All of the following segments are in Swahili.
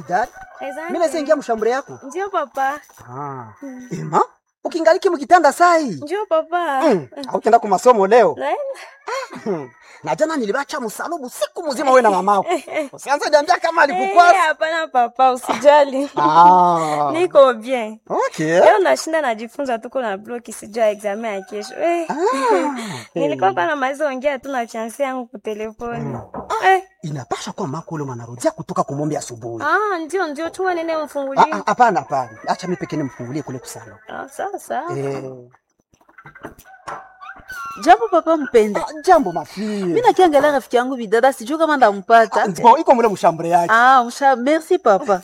bidada Asante. mimi naweza ingia mshambure yako Ndio papa. ah. ema ukingaliki mkitanda sai Ndio papa. mm. aukenda ku masomo leo Naenda. na jana nilibacha msalubu siku mzima wewe na mamako usianze niambia kama Eh, alikukwasa hapana papa, usijali. ah. Niko bien. okay. Leo nashinda najifunza tuko na bloki sijua examen ya kesho. Eh. Nilikuwa kwa namaliza ongea tu na fiancé yangu kwa telefoni. Eh. inapasha kuwa mako ule mwanarudia kutoka kumombe asubuhi Ah, ndio ndio chuma nene Ah, mfungulie. ah, hapana hapana acha mimi pekee nimfungulie kule kusalo Ah, sawa sawa. eh. Jambo papa mpenda. ah, jambo mafie Mimi nakiangalia rafiki yangu bidada sijui kama ndampata. Bon, iko mule mshambure yake Ah, msha merci papa.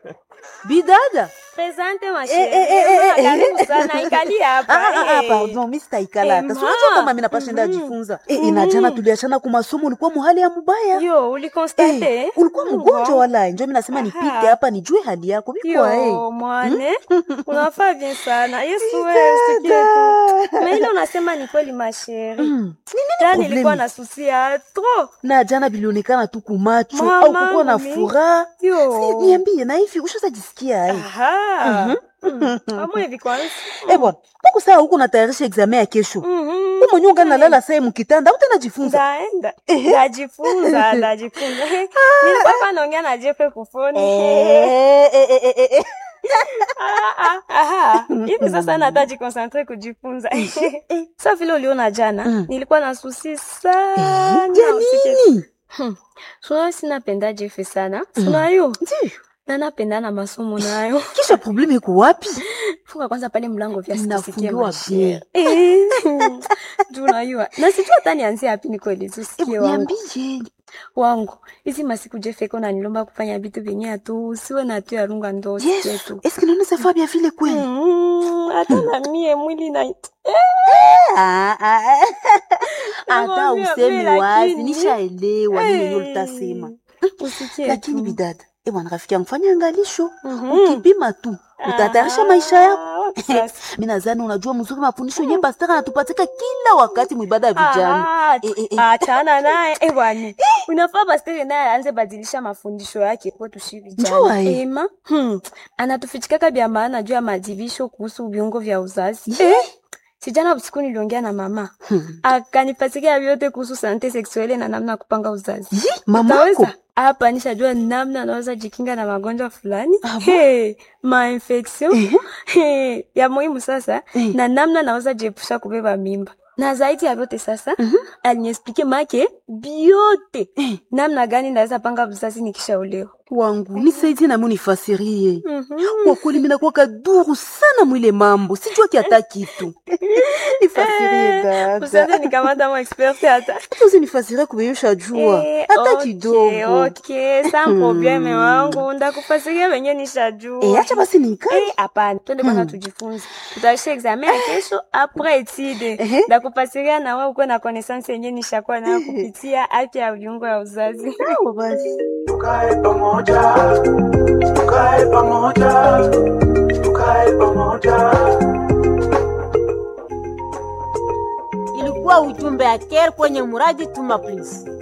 Bidada. Presente ma Eh, eh, eh, eh, chérie. eh. Karibu sana ikali hapa. Ah, ah, ah, Eh. pardon, mimi sitaikala hata. Eh, Si unajua ma. kama mimi napashinda jifunza. Eh, inajana tuliachana kwa masomo ulikuwa muhali ya mubaya. Yo, ulikonstate? Eh, ulikuwa mgonjwa wala njo mimi nasema nipite Aha. hapa nijue hali yako. Bikwa eh. Yo, mwane unafaa bien sana yesu wewe usikie tu na ile unasema ni kweli masheri Mm. jana problemi? nilikuwa na susi ya tro Na jana bilionekana tu kumacho Mama, au kukuwa na mimi. furaha. Si, yo Niambie na hivi ushazajisikia ai? aha amwe hivi kwanza Eh bwana, mbona saa huko natayarisha examen ya kesho? Mhm. Wewe mwenyewe ungalala saa mkitanda, au tena jifunza? ndaenda ndajifunza ndajifunza nilikuwa hapa naongea na jefe kufoni Eh, eh, eh, eh, eh. Ah, ah, aha. hivi sasa nataji konsantre kujifunza sa vile uliona jana Mm. nilikuwa na susi sana Ya usikie nini? sunayo sinapenda jefe sana sunayo Ndiyo. na napenda na masomo nayo Kisha probleme iko wapi? funga kwanza pale mlango vya sikusikie Inafungiwa mashere bien. juu unajua na sijua hata nianzie hapi nikueleze usikie Eh, wangu Niambie. wangu hizi masiku jefeko nanilomba kufanya vitu vyenye atu usiwe na tu yarunga ndo usikie Yesu, tu est-ce que nous savons bien vile kweli? Mm, hata na mie mwili na Ah, ah, ah. Hata Nakwambia, useme mimi wazi, lakini- nishaelewa nini yenyewe Eh, utasema. usikie Lakini tu. bidada, eh bwana rafiki yangu fanya angalisho. Mhm. Ukipima tu, utatayarisha maisha yako. Ah, wapi sasa? Mimi nadhani unajua mzuri mafundisho yenyewe pastor anatupatika kila wakati mwibada ya vijana. Ah, Eh, eh, eh. achana naye eh, bwana unafaa pastere naye aanze badilisha mafundisho yake kwetu shi Njua, vijana eh. ema hmm. anatufichikaka vya maana juu ya madibisho kuhusu viungo vya uzazi Ye. sijana usiku niliongea na mama Hmm. akanipatikia vyote kuhusu sante seksuele na namna ya kupanga uzazi Yi, mamako. Utaweza? hapa nishajua namna anaweza jikinga na magonjwa fulani hey, mainfection hey, ya muhimu sasa Eh. na namna naweza jiepusha kubeba mimba na zaidi ya vyote sasa aliniexplike make biote namna gani naweza panga uzazi nikishaolewa wangu nisaidie nami unifasirie Mhm. kwa kweli mimi nakuwa kaduru sana mwile mambo sijua kiata kitu nifasirie dada usianze nikamata mo expert hata hata usinifasirie kubeyusha jua Eh, hata okay, kidogo okay, sa probleme wangu ndakufasiria venye nishajua Eh, acha basi niikae Eh, hapana twende kwanza tujifunze tutaisha examen ya kesho apres etide Ehe. ndakufasiria na wewe ukuwe na connaissance yenye nishakuwa nayo kupitia afya ya viungo ya uzazi sawa basi tukae pamoja tukae pamoja tukae pamoja ilikuwa ujumbe ya care kwenye muradi tuma please